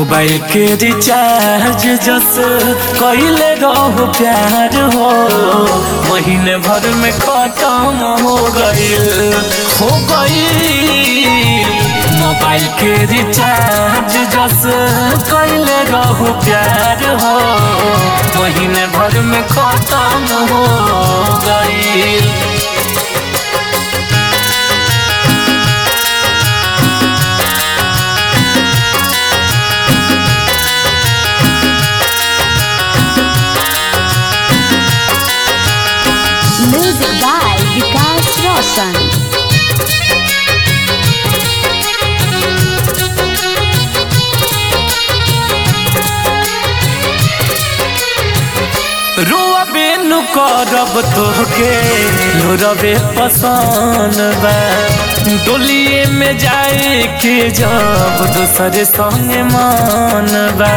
Mobile के recharge जस कइले रहो प्यार हो महीने भर में खत्म हो गईल हो गईल मोबाइल के रिचार्ज जस कइले रहो प्यार हो महीने भर में खत्म हो गईल Music by Vikas Roshan. रोबे नु करब तोहके लोरबे पसंद बा डोलिए में जाए के जब दूसरे संगे मन बा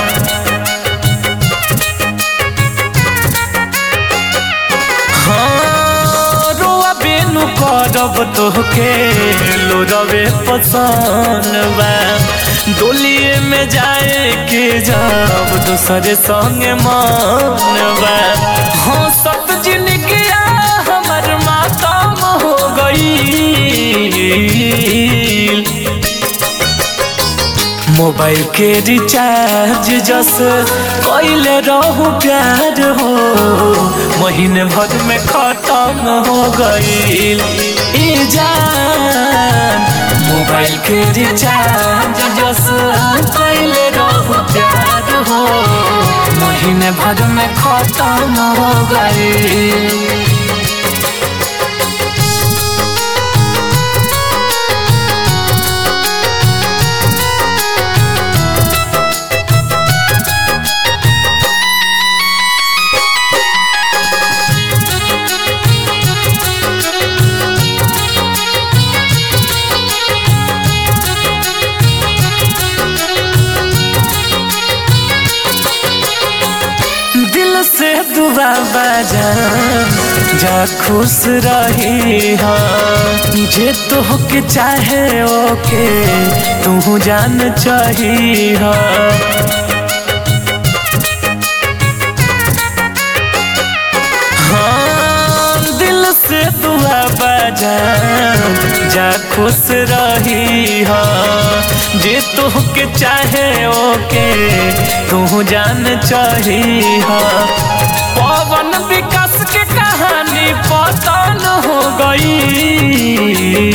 हाँ, रोबे नु करब तोहके लोरबे पसंद बा डोलिए में जाए के जब दूसरे संगे मन बा हाँ सब जिंदगी हमर मातम हो गई मोबाइल के रिचार्ज जस कइले रहू प्यार हो महीने भर में खत्म हो गईल ई जान मोबाइल के रिचार्ज जस कइले रहू प्यार हो महीने भर में खत्म हो गईल दिल से दुआ बजा जा खुश रही हा जे तोहके चाहे ओके तू जान चाही हा हाँ, दिल से दुआ बजा जा खुश रही हा जे तोहके चाहे ओके तू जान चाही हा पवन विकास के कहानी पतन हो गई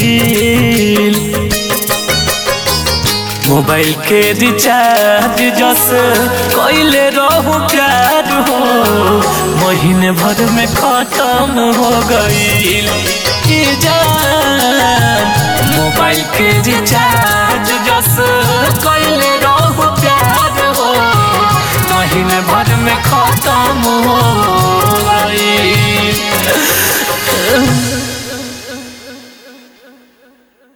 मोबाइल के रिचार्ज जस कइले रहू प्यार हो महीने भर में खत्म हो गईल ई जान मोबाइल के रिचार्ज जस